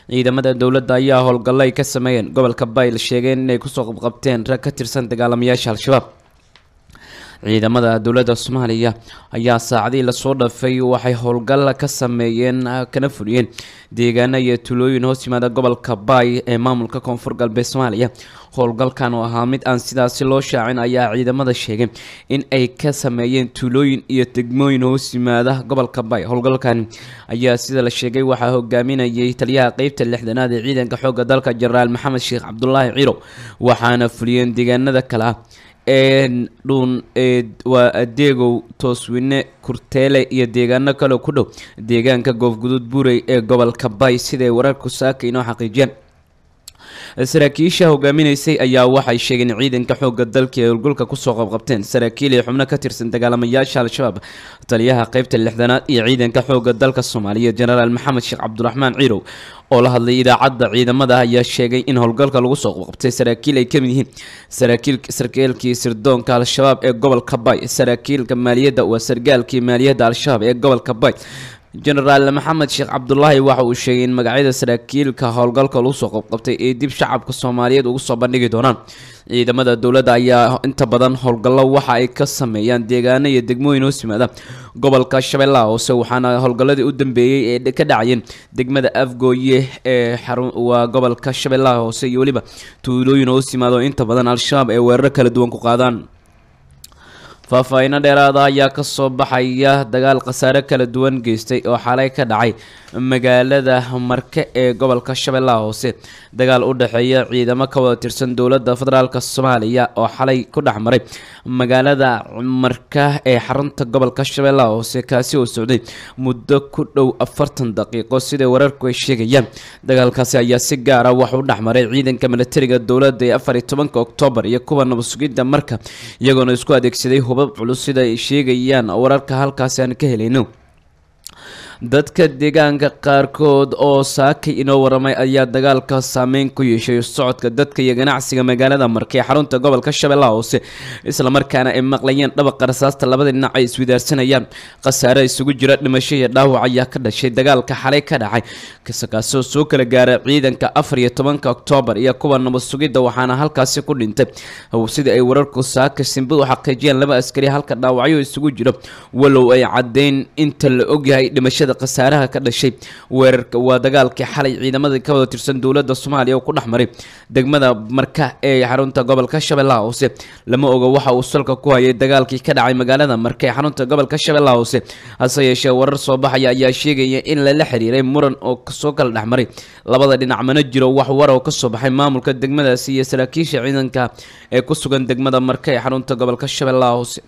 ciidamada dowladda ayaa howlgallo ay ka sameeyeen gobolka bayl sheegeen inay kusoo qabqabteen rag ka tirsan dagaalamayaasha al-shabaab ciidamada dowladda soomaaliya ayaa saacadii lasoo dhafay waxay howlgal ka sameeyeen kana fuliyeen deegaano iyo tulooyin hoos yimaada gobolka baay ee maamulka koonfur galbeed soomaaliya howlgalkan oo ahaa mid aan sidaasi loo shaacin ayaa ciidamada sheegay in ay ka sameeyeen tuulooyin iyo degmooyin hoos yimaada gobolka baay howlgalkan ayaa sida la sheegay waxaa hogaaminayay taliyaha qeybta lixdanaad ee ciidanka xoogga dalka jenaraal maxamed sheekh cabdulaahi ciro waxaana fuliyeen deegaanada kale ah dhuun waa adeegow tooswine kurteele iyo deegaano kale ku dhow deegaanka goofguduud buurey ee gobolka bay siday wararku saaka inoo xaqiijiyeen saraakiisha hogaaminaysay ayaa waxay sheegeen ciidanka xoogga dalka ee howlgulka kusoo qabqabteen saraakiil iyo xubno ka tirsan dagaalamayaasha al-shabaab taliyaha qeybta lixdanaad iyo ciidanka xoogga dalka soomaaliya jenaraal maxamed sheekh cabdiraxmaan ciirow oo la hadlay idaacadda ciidamada ayaa sheegay in howlgalka lagu soo qabqabtay saraakiil ay kamid yihiin saraakiil sarkaalkii sirdoonka al-shabaab ee gobolka bay saraakiilka maaliyadda waa sargaalkii maaliyadda al-shabaab ee gobolka bay jenaraal maxamed sheekh cabdulaahi waxa uu sheegay in magacyada saraakiilka howlgalka lagu soo qabqabtay ee dib shacabka soomaaliyeed ugu soo bandhigi doonaan ciidamada dowladda ayaa inta badan howlgallo waxa ay ka sameeyaan deegaano iyo degmooyin hoos yimaada gobolka shabeellaha hoose waxaana howlgalladii u dambeeyey ee ka dhacayeen degmada afgooye ee xarun waa gobolka shabeellaha hoose iyo weliba tuulooyin hoos yimaada oo inta badan al-shabaab ay weeraro kala duwan ku qaadaan faahfaahiino dheeraada ayaa kasoo baxaya dagaal khasaare kala duwan geystay oo xalay ka dhacay magaalada marke ee gobolka shabeellaha hoose dagaal u dhexeeya ciidamo ka wada tirsan dowladda federaalk soomaaliya oo xalay ku dhex maray magaalada marka ee xarunta gobolka shabeellaha hoose kaasi oo socday muddo ku dhow afartan daqiiqo siday wararku ay sheegayaan dagaalkaasi ayaa si gaara wax u dhex maray ciidanka militariga dowladda ee afar iyo tobanka oktoobar iyo kuwa nabadsugidda marka iyagoona isku adeegsaday hubab culus sida ay sheegayaan wararka halkaasi aan ka helayno dadka deegaanka qaarkood oo saakay inoo waramay ayaa dagaalka saameyn ku yeeshay socodka dadka iyo ganacsiga magaalada marka ee xarunta gobolka shabeellaha hoose islamarkaana ay maqlayeen dhabaqa rasaasta labada dhinac ay iswidaarsanayaan khasaare isugu jira dhimasho iyo dhaawac ayaa ka dhashay dagaalka xalay ka dhacay kaasoo soo kala gaaray ciidanka afar iyo tobanka oktoobar iyo kuwa nabad sugidda waxaana halkaasi ku dhintay sidii ay wararku saaka simbadu xaqiijiyeen laba askari halka dhaawacyo isugu jiro walow ay caddeyn inta la ogyahay dhimashada khasaaraha ka dhashay weerarka waa dagaalkii xalay ciidamada ka wada tirsan dowladda soomaaliya oo ku dhex maray degmada marka ee xarunta gobolka shabeellaha hoose lama oga waxa uu salka ku hayay dagaalkii ka dhacay magaalada marka ee xarunta gobolka shabeellaha hoose hase yeeshee warar soo baxaya ayaa sheegaya in lala xiriiray muran oo kasoo kala dhex maray labada dhinac mana jiro wax war oo kasoo baxay maamulka degmadaasi iyo saraakiisha ciidanka ee ku sugan degmada marka ee xarunta gobolka shabeellaha hoose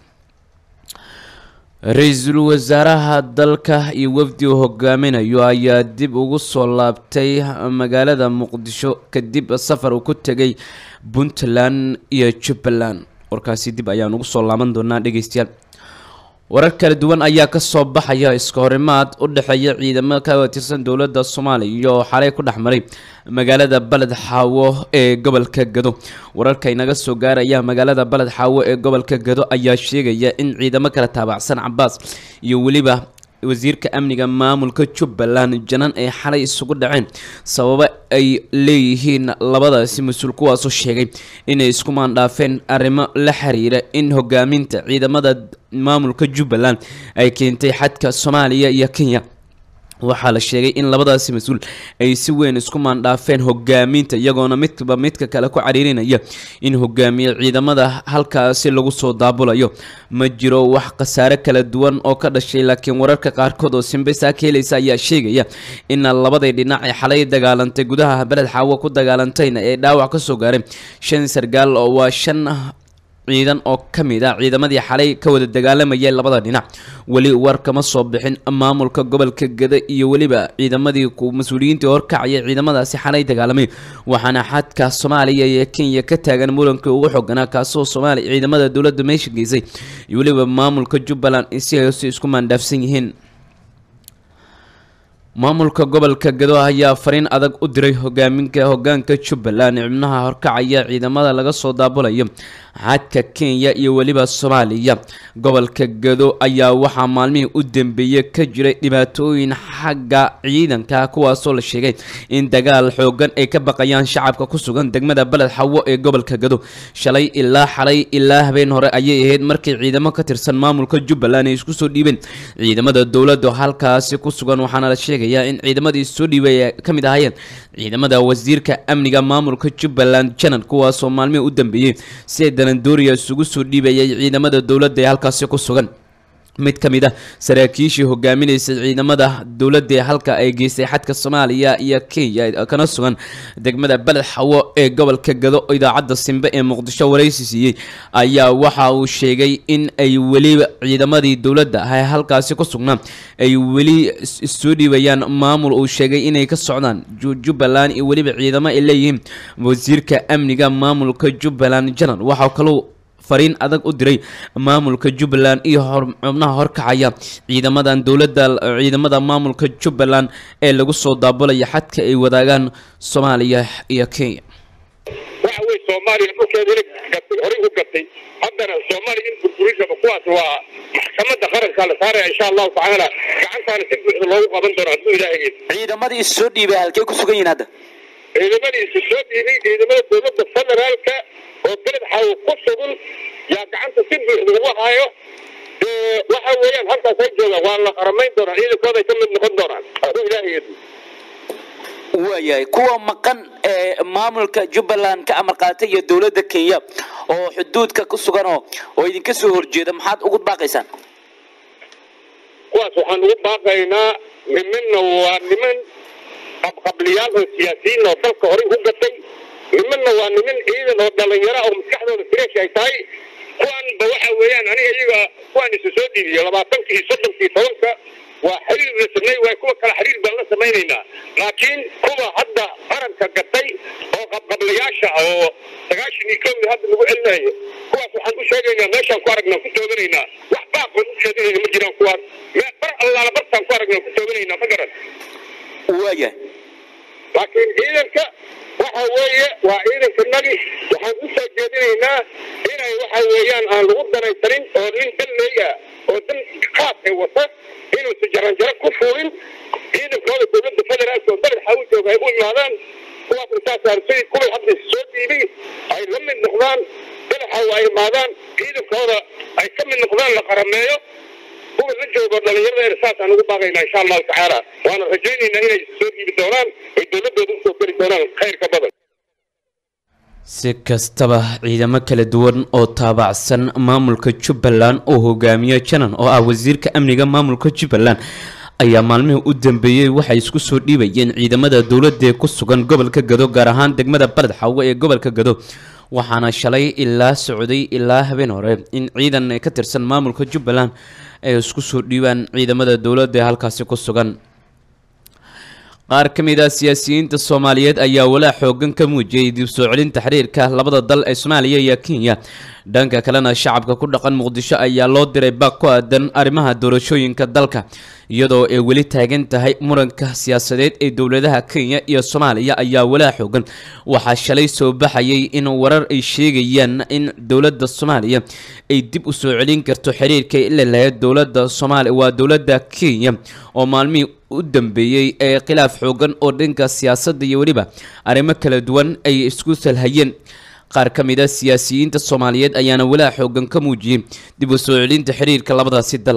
ra-iisul wasaaraha dalka iyo wafdi uu hogaaminayo ayaa dib ugu soo laabtay magaalada muqdisho kadib safar uu ku tegay puntland iyo jubbaland warkaasi dib ayaan ugu soo laaban doonaa dhegeystayaal warar kala duwan ayaa kasoo baxaya iska horimaad u dhexeeya ciidamo ka tirsan dowladda soomaaliya oo xalay ku dhex maray magaalada baled xaawo ee gobolka gado wararka inaga soo gaaraya magaalada baled xaawo ee gobolka gado ayaa sheegaya in ciidamo kala taabacsan cabaas iyo weliba wasiirka amniga maamulka jubbaland janan ay xalay isugu dhaceen sababo ay leeyihiin labadaasi mas-uul kuwaasoo sheegay inay isku maandhaafeen arrimo la xiriira in hogaaminta ciidamada maamulka jubbaland ay keentay xadka soomaaliya iyo kenya waxaa la sheegay in labadaasi mas-uul ay si weyn isku maandhaafeen hogaaminta iyagoona midba midka kale ku cariirinaya in hogaamiye ciidamada halkaasi lagu soo daabulayo ma jiro wax khasaare kala duwan oo ka dhashay laakiin wararka qaarkood oo simbesaa ka helaysa ayaa sheegaya in labaday dhinac ee xalay dagaalantay gudaha beled xaawo ku dagaalantayna ee dhaawac kasoo gaaray shan sargaal oo waa shan ciidan oo ka mid ah ciidamadii xalay ka wada dagaalamayay labada dhinac weli war kama soo bixin maamulka gobolka gada iyo weliba ciidamadii mas-uuliyiintii horkacaya ciidamadaasi xalay dagaalamay waxaana xadka soomaaliya iyo kenya ka taagan murankii ugu xoganaa kaasoo soomaaliya ciidamada dowladda meesha geysay iyo weliba maamulka jubbaland si ay si isku maandhaafsan yihiin maamulka gobolka gado ayaa fariin adag u diray hogaaminka hogaanka jubbaland xubnaha horkacaya ciidamada laga soo daabulayo xadka kenya iyo weliba soomaaliya gobolka gado ayaa waxaa maalmihii u dambeeyey ka jiray dhibaatooyin xagga ciidanka kuwaasoo la sheegay in dagaal xoogan ay ka baqayaan shacabka ku sugan degmada beled xawo ee gobolka gado shalay ilaa xalay ilaa habeen hore ayay ahayd markii ciidamo ka tirsan maamulka jubbaland ay isku soo dhiibeen ciidamada dowladda halkaasi ku sugan waxaana la sheegayaa in ciidamadii soo dhiibay ay ka mid ahaayeen ciidamada wasiirka amniga maamulka jubbaland janan kuwaasoo maalmihii u dambeeyey si ay dalandooriya isugu soo dhiibayay ciidamada dowladda ee halkaasi ku sugan mid ka mid a saraakiishii hogaaminaysay ciidamada dowladda ee halka ay geystay xadka soomaaliya iyo kenya kana sugan degmada beled xawo ee gobolka gado idaacadda simbe ee muqdisho waraysi siiyey ayaa waxa uu sheegay in ay weli ciidamadii dowladda ah halkaasi ku sugnaa ay weli soo dhiibayaan maamul uu sheegay inay ka socdaan jubbaland iyo weliba ciidamo ay leeyihiin wasiirka amniga maamulka jubbaland janan waxaa kaloo fariin adag u diray maamulka jubbaland iyo xubnaha horkacaya ciidamadan dowladda ciidamada maamulka jubbaland ee lagu soo daabulaya xadka ay wadaagaan soomaaliya iyo kenya waxa weye soomaaliya dhulkeeda gatay horey u gatay haddana soomaaliya in burburisaba kuwaas waa maxkamadda qarankaa la saaraya insha allahu tacaala gacantaana si buuxda loogu qaban doono hadduu ilaahay ciidamadii is soo dhiibay halkey ku sugan yihiin hadda ciidamadii isu soo dhiibay ciidamada dowladda federaalka oo beled xawo ku sugan yaa gacanta si buuxda ugu haayo waxa weeyaan halkaas ay joogaan waa la qaramayn doonaa ciidankooda ay ka mid noqon doonaan hadduu ilaahay waayahay kuwa maqan ee maamulka jubbaland ka amar qaatay iyo dowladda kenya oo xuduudka ku sugan oo oo idinka soo horjeeda maxaad ugu baaqaysaan kuwaas waxaan ugu baaqaynaa nimanna waa niman qabqabliyaal oo siyaasiyiin oo dalka horey u gatay nimanna waa niman ciidan oo dhalinyaro oo maskaxdooda fresh ay tahay kuwaanba waxa weeyaan aniga iyaga kuwaan isu soo dhiibiyo labaatankii iyo soddonkii tobanka waa xiriir la samey waay kuwa kale xiriir baan la samaynaynaa laakiin kuwa hadda qaranka gatay oo qabqablayaasha oo sagaashan iyo kowda hadda lagu celinayo kuwaas waxaan u sheegaynaa meeshaan ku aragnaa ku tooganaynaa wax baaqoon u jeedinayna ma jiraan kuwaas mee bar allaala bartaan ku aragnaa ku tooganaynaa ma garan waayahay laakiin ciidanka waxa weeye waa ciidanka nagi waxaan u soo jeedinaynaa inay waxa weeyaan aan lagu danaysanin oo nin dalleey ah oo dan qaas ay wata inuusa jaranjaro ku fuulin ciidankooda dowladda federaalka oo beled xawu jooga ay u imaadaan kuwaasna saasaan sidii kuway hadda soo dhiibay ay la mid noqdaan beled xawu ay imaadaan ciidankooda ay ka mid noqdaan la qarameeyo kuwa la joogo dhalinyaradeena saasaan ugu baaqaynaa insha allahu tacaala waana rajaynaynaa inay soo dhiibi doonaan ay dowladooda usoo geli doonaan khayrka badan si kastaba ciidamo kala duwan oo taabacsan maamulka jubbaland oo hogaamiye janan oo ah wasiirka amniga maamulka jubbaland ayaa maalmihii u dambeeyey waxay isku soo dhiibayeen ciidamada dowladda ee ku sugan gobolka gado gaar ahaan degmada baled xawo ee gobolka gado waxaana shalay ilaa socday ilaa habeen hore in ciidan ka tirsan maamulka jubbaland ay isku soo dhiibaan ciidamada dowladda ee halkaasi ku sugan qaar ka mid ah siyaasiyiinta soomaaliyeed ayaa walaac xoogan ka muujiyey dib soo celinta xiriirka labada dal ee soomaaliya iyo kenya dhanka kalena shacabka ku dhaqan muqdisho ayaa loo diray baaq ku aadan arrimaha doorashooyinka dalka iyadoo ay weli taagan tahay muranka siyaasadeed ee dowladaha kenya iyo soomaaliya ayaa walaac xoogan waxaa shalay soo baxayay in warar ay sheegayaan in dowladda soomaaliya ay dib u soo celin karto xiriirka ila lahayd dowladda soomaaliya waa dowladda kenya oo maalmihii u dambeeyey ee khilaaf xoogan oo dhanka siyaasadda iyo weliba arrimo kala duwan ay isku salhayeen qaar ka mid a siyaasiyiinta soomaaliyeed ayaana walaac xoogan ka muujiyey dib u soo celinta xiriirka labadaasi dal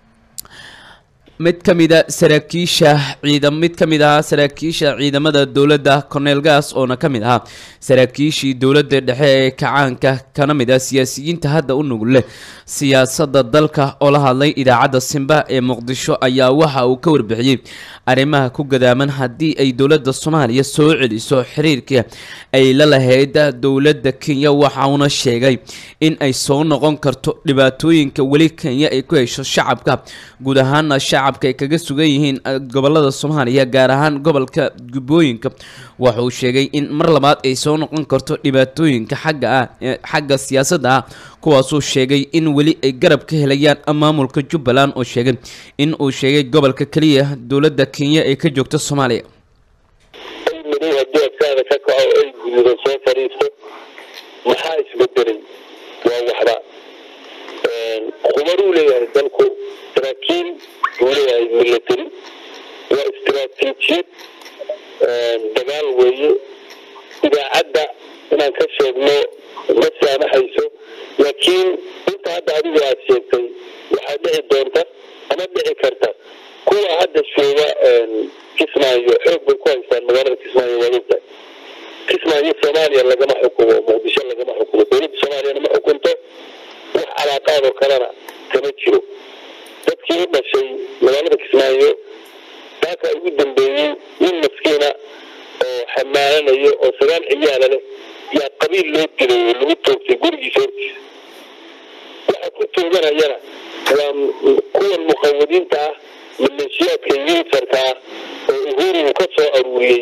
mid ka mid a saraakiisha ciidam mid ka mid ahaa saraakiisha ciidamada dowladda cornel gas oona ka mid ahaa saraakiishii dowladda dhexe ee kacaanka kana mid ah siyaasiyiinta hadda u nugul leh siyaasadda dalka oo la hadlay idaacadda simba ee muqdisho ayaa waxa uu ka warbixiyey arrimaha ku gadaaman haddii ay dowladda soomaaliya soo celiso xiriirka ay la lahayd dowladda kenya waxauna sheegay in ay soo noqon karto dhibaatooyinka weli kenya ay ku hesho shacabka guud ahaana shacab shacabka ay kaga sugan yihiin gobolada soomaaliya gaar ahaan gobolka jubbooyinka waxa uu sheegay in mar labaad ay soo noqon karto dhibaatooyinka xagga ah xagga siyaasadda ah kuwaasuu sheegay in weli ay garab ka helayaan maamulka jubbaland oo sheegay in uu sheegay gobolka keliya dowladda kenya ay ka joogto soomaaliya madow haddii afkaada ka kaco ay gududo soo fadhiisto maxaa isbedelay waa waxba khubaruu leeyahay dalku saraakiil uu leeyahay military waa istiraatiijiyad dagaal weeye idaacadda inaan ka sheegno ma saamaxayso laakiin inta hadda adigu aad sheegtay waxaa dhici doonta ama dhici karta kuwa hadda jooga kismaayo xoog bay ku haystaan magaalada kismaayo waa ogtahay kismaayo soomaaliya lagama xukumo muqdisho lagama xukumo dowladda soomaaliyana ma xukunto wax calaaqaadoo kalena kama jiro dadkii u dhashay magaalada kismaayo daakaa ugu dambeeyey nin maskiina oo xamaalanayo oo sagaal ciyaala leh yaa qabiil loo dilay oo lagu toogtay gurigiisa hortiisa waxa ku tooganayana waa kuwan muqawadiinta ah maleeshiyaadka yuusarka ah oo uhuru ka soo aruuriyey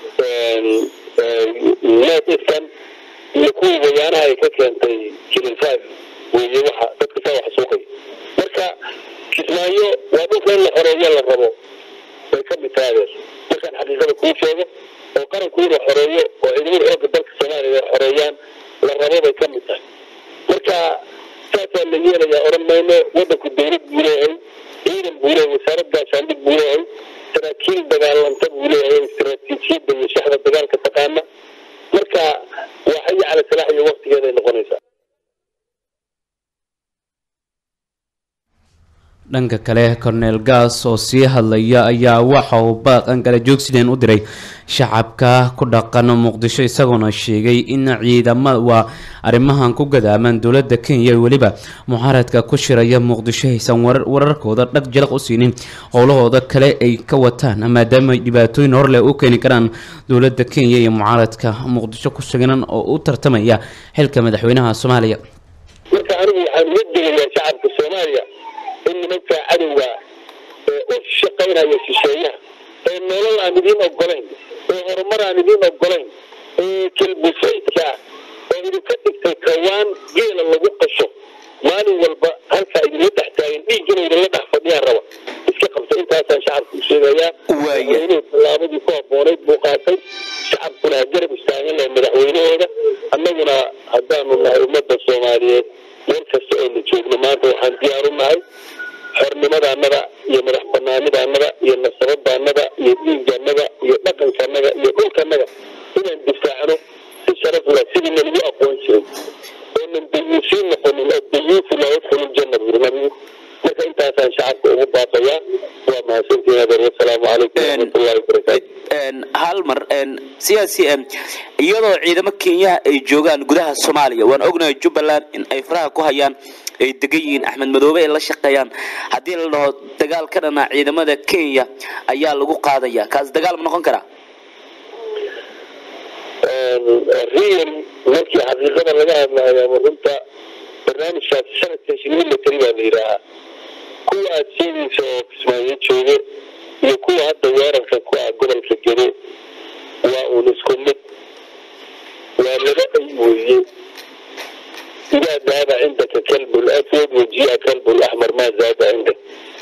northeastern iyo kuwii wayaanaha ay ka keentay kilin five weeye waxa dadka saa wax suuqay marka kismaayo waa dhulka in la xoreeyo la rabo bay ka mid tahay adeer markaan xaqiiqada kuu sheego oo qaranku inuu xoreeyo oo ciidamada xoogga dalka soomaaliya ay xoreeyaan la rabo bay ka mid tahay marka saasaa la yeelayaa odhan mayno waddanku dowlad buu leeyahay ciidan buu leeyahay wasaarad gaashaandhig buu leeyahay saraakiil dagaalanta buu leeyahay istiraatiijiyadda iyo shaxda dagaalka taqaana marka waa xayi cala salaax iyo waktigeeday noqonaysaa dhanka kale cornel gas oo sii hadlaya ayaa waxa uu baaqan kala joogsideen u diray shacabka ku dhaqan muqdisho isagoona sheegay in ciidamada waa arrimahan ku gadaaman dowladda kenya weliba mucaaradka ku shiraya muqdisho aysan wararkooda dhag jalaq u siinin howlahooda kale ay ka wataan maadaama dhibaatooyin horleh u keeni karaan dowladda kenya iyo mucaaradka muqdisho ku sugan oo u tartamaya xilka madaxweynaha soomaaliya marka anigu waxaan uga digayaa shacabka soomaaliya in nimanka cadowga ee u shaqaynaya shisheeyaha ee nolol aan idiin ogolayn ee horumar aan idiin ogolayn ee kelbusaydka ah oo idinka dhigtay kawaan geela lagu qasho maalin walba halkaa idinla dhex taagan dhiig inay idinla dhex fadhiyaan raba iska qabta intaasaan shacabka u sheegayaa madaxweynuhu tallaabadii ku habboonayd buu qaatay shacabkuna ha garab istaagan lahay madaxweynahooda annaguna haddaanu nahay ummadda soomaaliyeed meel kasta oo la joogno maanta waxaan diyaar u nahay xornimadaannada iyo madax banaanidaannada iyo nasabadaannada iyo dhiigaannada iyo dhaqankaannaga iyo dhulkannaga inaan difaacno si sharaf leh sidii nalagu aqoon jiray oonan dayuusiin noqonin adayuusu laa yadkhulu ljanna buri nabigu marka intaasaan shacabka ugu baaqayaa waa mahadsantiin adeer wasalaamu calaykum waraxmatullahi wabarakaatu hal mar siyaasi iyadoo ciidamo kenyaha ay joogaan gudaha soomaaliya waan ognahay jubbaland in ay faraha ku hayaan ay degan yihiin axmed madoobe ay la shaqeeyaan haddii la dhaho dagaal ka dhana ciidamada kenya ayaa lagu qaadaya kaas dagaal ma noqon karaa riyan markii xaqiiqada laga hadlayo ama runta barnaamijkaas sanadkan military baa la yidhaahaa kuwa aada sheegaysa oo kismaayo joogo iyo kuwa hadda weerarka ku ah gobolka gedo waa uun isku mid waa laba ay weeye idaa daaba cindaka kalbu laswad wajii'a kalbu laxmar maa zaada cindak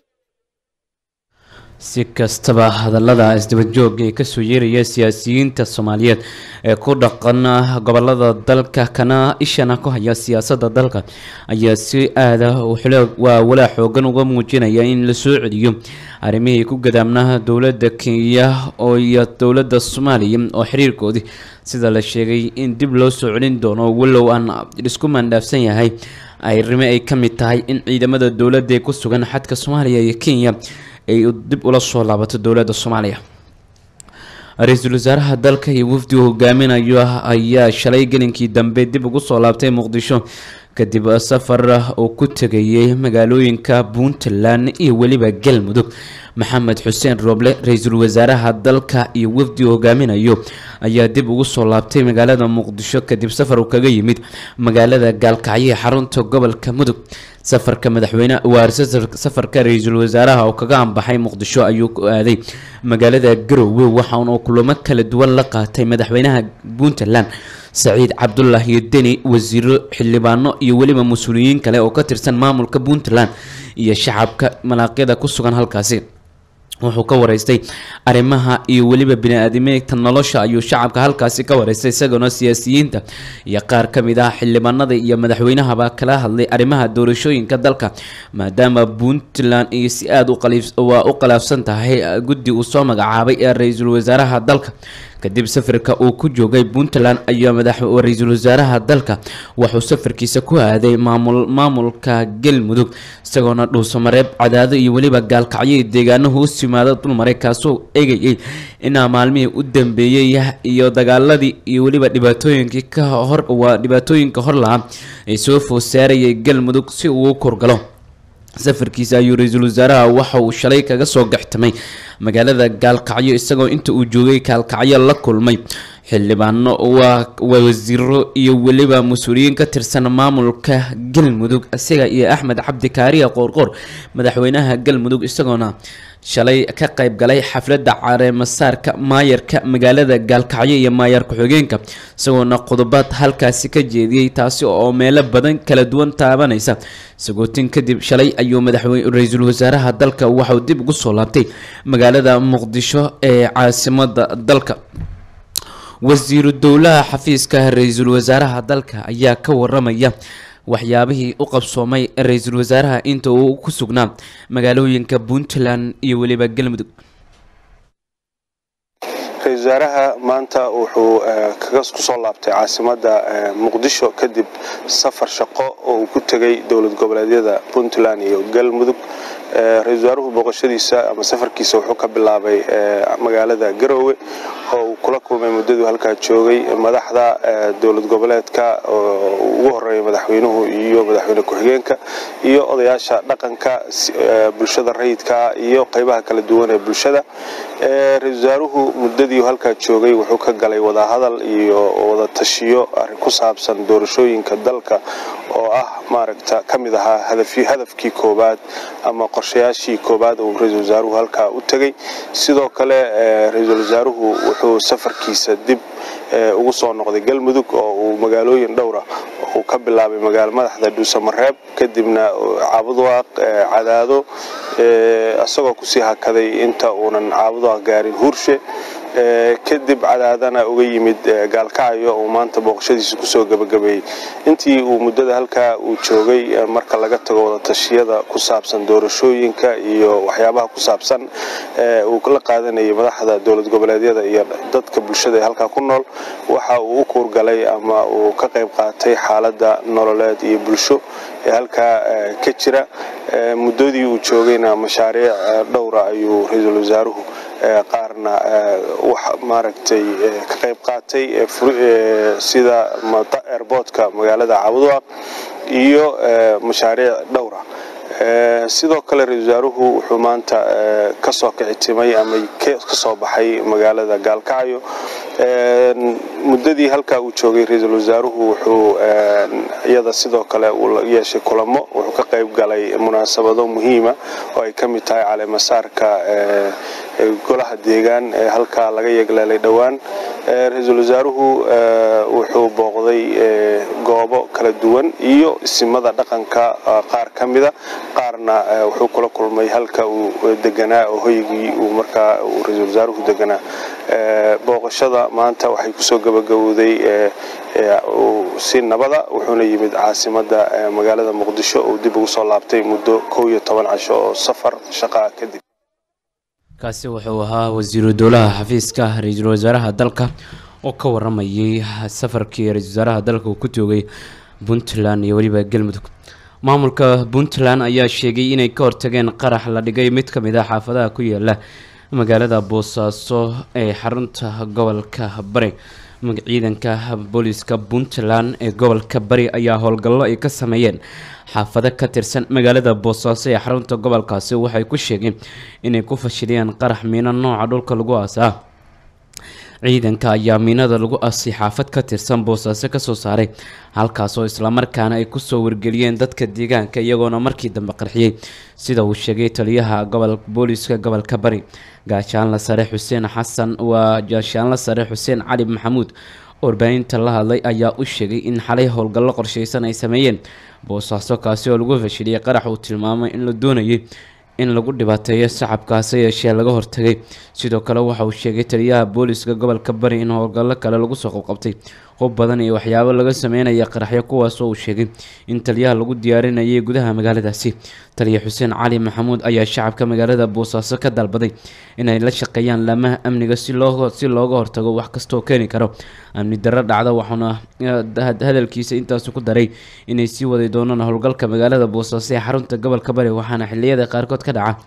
si kastaba hadallada isdabajooga ee kasoo yeeraya siyaasiyiinta soomaaliyeed ee ku dhaqan gobolada dalka kana ishana ku haya siyaasadda dalka ayaa si aada waa walaa xoogan uga muujinaya in la soo celiyo arrimihii ku gadaamnaha dowladda kenya oo iyo dowladda soomaaliya oo xiriirkoodii sida la sheegay in dib loo soo celin doono walow aan isku mandhaafsan yahay arrimo ay ka mid tahay in ciidamada dowladda ee ku sugan xadka soomaaliya iyo kenya ay dib ula soo laabato dowladda soomaaliya ra-iisul wasaaraha dalka iyo wafdi uu hogaaminayo ayaa shalay gelinkii dambe dib ugu soo laabtay muqdisho kadib safar uu ku tegayay magaalooyinka puntland iyo weliba galmudug maxamed xuseen rooble ra-iisul wasaaraha dalka iyo wafdi hogaaminayo ayaa dib ugu soo laabtay magaalada muqdisho kadib safar uu kaga yimid magaalada gaalkacyo ee xarunta gobolka mudug safarka madaxweyne waarse safarka ra-iisul wasaaraha oo kaga ambaxay muqdisho ayuu ku aaday magaalada garowe waxaana kulamo kala duwan la qaatay madaxweynaha puntland saciid cabdulaahi deni wasiiro xildhibaano iyo weliba mas-uuliyiin kale oo ka tirsan maamulka puntland iyo shacabka malaaqyada ku sugan halkaasi wuxuu ka wareystay arrimaha iyo weliba bini-aadameyta nolosha ayuu shacabka halkaasi ka wareystay isagoona siyaasiyiinta iyo qaar ka mid ah xildhibaanada iyo madaxweynahaba kala hadlay arrimaha doorashooyinka dalka maadaama puntland iyo si aada waa u qalaafsan tahay guddi uu soo magacaabay ee ra-iisul wasaaraha dalka kadib safarka uu ku joogay puntland ayaa madax ra-iisul wasaaraha dalka wuxuu safarkiisa ku aaday maamul maamulka galmudug isagoona dhuusamareeb cadaado iyo weliba gaalkacyo deegaano hoos yimaada dulmaray kaasoo eegayay inaa maalmihii u dambeeyey iyo dagaaladii iyo weliba dhibaatooyinkii ka hor waa dhibaatooyinka hor lahaa ee soo food saarayay galmudug si uu u korgalo safarkiisa ayuu ra-iisul wasaaraha waxa uu shalay kaga soo gaxtamay magaalada gaalkacyo isagoo inta uu joogay gaalkacyo la kulmay xildhibaano waa wasiiro iyo weliba mas-uuliyiin ka tirsan maamulka galmudug isaga iyo axmed cabdi kaariya qoorqoor madaxweynaha galmudug isagoona shalay ka qayb galay xafladda careemasaarka maayarka magaalada gaalkacyo iyo maayar ku-xigeenka isagoona qodobaad halkaasi ka jeediyey taasi oo meelo badan kala duwan taabanaysa sagootin kadib shalay ayuu madaxweyne ra-iisul wasaaraha dalka waxauu dib ugu soo laabtay magaalada muqdisho ee caasimada dalka wasiiru dowlaha xafiiska ra-iisul wasaaraha dalka ayaa ka waramaya waxyaabihii u qabsoomay ra-iisul wasaaraha inta uu ku sugnaa magaalooyinka puntland iyo weliba galmudug ra-isul wasaaraha maanta wuxuu kusoo laabtay caasimadda muqdisho kadib safar shaqo oo uu ku tegay dowlad goboleedyada puntland iyo galmudug ra-isul wasaaruhu booqashadiisa ama safarkiisa wuxuu ka bilaabay magaalada garoowe oo uu kula kulmay muddaduu halkaa joogay madaxda dowlad goboleedka oo ugu horeeya madaxweynuhu iyo madaxweyne ku-xigeenka iyo odayaasha dhaqanka bulshada rayidka iyo qeybaha kala duwan ee bulshada ra-isul wasaaruhu muddadii halkaa joogay wuxuu ka galay wadahadal iyo wada tashiyo arrin ku saabsan doorashooyinka dalka oo ah maaragta ka mid ahaa hadafkii koobaad ama qorshayaashii koobaad uu ra-iisul wasaaruhu halkaa u tegey sidoo kale ra-iisul wasaaruhu wuxuu safarkiisa dib ugu soo noqday galmudug oo uu magaalooyin dhowra uu ka bilaabay magaalo madaxda dhuusamareeb kadibna caabudaaq cadaado isagoo kusii hakaday inta uunan caabudaaq gaarin huurshe kadib cadaadana uga yimid gaalkacyo uu maanta booqashadiisa kusoo gabagabeeyey intii uu muddada halkaa uu joogay marka laga tago wadatashyada ku saabsan doorashooyinka iyo waxyaabaha ku saabsan uu la qaadanayay madaxda dowlad goboleedyada iyo dadka bulshada ee halkaa ku nool waxa uu u kuurgalay ama uu ka qayb qaatay xaaladda nololeed iyo bulsho ee halkaa ka jira muddadii uu joogayna mashaariic dhowra ayuu ra-iisul wasaaruhu qaarna wax maaragtay ka qayb qaatay sida airboortka magaalada cabudwaaq iyo mashaariic dhowra sidoo kale ra-isul wasaaruhu wuxuu maanta kasoo kicitimay ama kasoo baxay magaalada gaalkacyo muddadii halkaa uu joogay ra-iisul wasaaruhu wuxuu iyada sidoo kale uu yeeshay kulamo wuxuu ka qayb galay munaasabado muhiima oo ay ka mid tahay caleemasaarka golaha deegaan ee halkaa laga yeegleelay dhowaan ra-iisul wasaaruhu wuxuu booqday goobo kala duwan iyo isimada dhaqanka qaar ka mida qaarna wuxuu kula kulmay halka uu deganaa oo hoygii uu markaa uu ra-iisul wasaaruhu deganaa booqashada maanta waxay kusoo gabagabowday si nabada wuxuuna yimid caasimada magaalada muqdisho uu dib ugu soo laabtay muddo kow iyo toban casho oo safar shaqaa kadib kaasi wuxuu ahaa wasiiru dowlaha xafiiska ra-iisul wasaaraha dalka oo ka waramayay safarkii ra-iisul wasaaraha dalka uu ku joogay puntland iyo weliba galmudug maamulka puntland ayaa sheegay inay ka hortageen qarax la dhigay mid ka mid ah xaafadaha ku yaala magaalada boosaaso ee xarunta gobolka bari ciidanka booliska puntland ee gobolka bari ayaa howlgallo ay ka sameeyeen xaafado ka tirsan magaalada boosaaso ee xarunta gobolkaasi waxay ku sheegeen inay ku fashiliyeen qarax miino nooca dhulka lagu aasaa ciidanka ayaa miinada lagu aasay xaafad ka tirsan boosaaso kasoo saaray halkaasoo islamarkaana ay kusoo wargeliyeen dadka deegaanka iyagoona markii dambe qarxiyey sida uu sheegay taliyaha gobol booliska gobolka bari gaashaanla sare xuseen xasan waa gaashaanla sare xuseen cali maxamuud warbaahinta la hadlay ayaa u sheegay in xalay howlgallo qorsheysan ay sameeyeen boosaaso kaasi oo lagu fashiliyey qarax uu tilmaamay in la doonayay in lagu dhibaateeyo shacabkaasi yeeshee laga hortagay sidoo kale waxa uu sheegay taliyaha booliska gobolka bari in howlgallo kale lagu soo qabqabtay hub badan iyo waxyaabo laga sameynaya qaraxyo kuwaasoo uu sheegay in taliyaha lagu diyaarinayay gudaha magaaladaasi taliya xuseen cali maxamuud ayaa shacabka magaalada boosaaso ka dalbaday inay la shaqeeyaan laamaha amniga si loo si looga hortago wax kastaoo keeni karo amni darro dhacda waxauna hadalkiisa intaas ku daray inay sii waday doonaan howlgalka magaalada boosaaso ee xarunta gobolka bari waxaana xiliyada qaarkood ka dhaca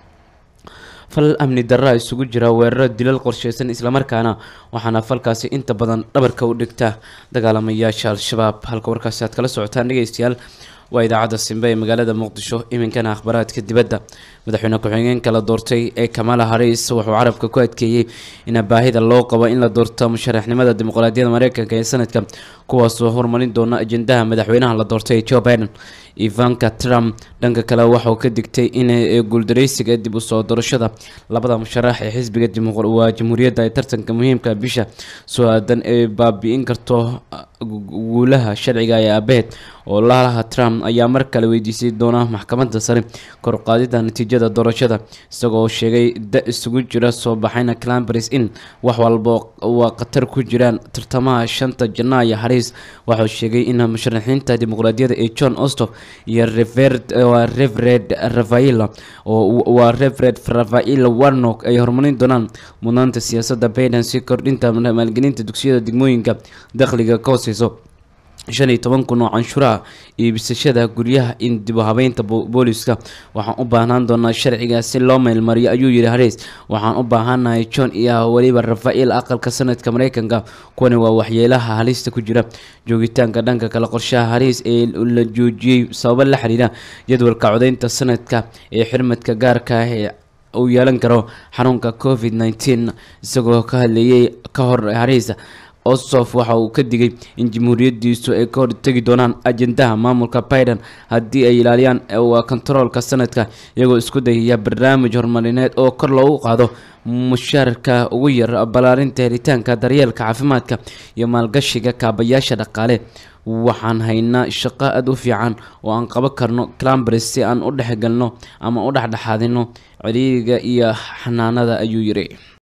fal amni darra isugu jira weeraro dilal qorsheysan islamarkaana waxaana falkaasi inta badan dhabarka u dhigta dagaalamayaasha al-shabaab halka warkaasi aad kala socotaan dhegeystayaal waa idaacadda simbe ee magaalada muqdisho iminkana akhbaraadka dibadda madaxweyne ku-xigeenka la doortay ee kamala haris wuxuu carabka ku adkeeyey in baahida loo qabo in la doorto musharaxnimada dimuqraadiyadda mareykanka ee sanadka kuwaasoo horumarin doona ajendaha madaxweynaha la doortay joe biden ivanka trump dhanka kale waxauu ka digtay in guuldareysiga dib usoo doorashada labada musharax ee xisbiga waa jamhuuriyadda ee tartanka muhiimka bisha soo aadan ee baabi-in karto guulaha sharciga ee aabaheed oo laalaha trump ayaa mar kale weydiisay doona maxkamadda sare koruqaadida natiijada doorashada isagoo sheegay da isugu jira soo baxayna clambris in wax walba waa khatar ku jiraan tartamaha shanta janaayo haris waxauu sheegay in musharaxiinta dimuqraadiyadda ee john ostof iyo revered rafaila waa revered rafail warnock ay horumarin doonaan mudnaanta siyaasadda biden si kordhinta maalgelinta dugsiyada degmooyinka dakhliga ka hooseyso shan iyo toban kun oo canshuuraha iibsashada guryaha in dib u habeynta booliska waxaan u baahnaan doonaa sharciga si loo meelmariyo ayuu yidhi haris waxaan u baahanahay john iyo weliba rafael aqalka sanadka mareykanka kuwani waa waxyeelaha halista ku jira joogitaanka dhanka kale qorshaha haris ee la joojiyey sababo la xiriira jadwalka codeynta sanadka ee xirmadka gaarka ah ee uu yeelan karo xanuunka covid nneteen isagoo ka hadleeyey ka hor haris osof waxa uu ka digay in jamhuuriyadiisu ay ka hortegi doonaan ajendaha maamulka biden haddii ay ilaaliyaan waa kontaroolka sanadka iyagoo isku dayaya barnaamij horumarineed oo kor loogu qaado mushaarka ugu yar ballaarinta helitaanka daryeelka caafimaadka iyo maalgashiga kaabayaasha dhaqaale waxaan haynaa shaqo aada u fiican oo aan qaban karno clambres si aan u dhexgalno ama u dhexdhexaadino ciriiriga iyo xanaanada ayuu yiri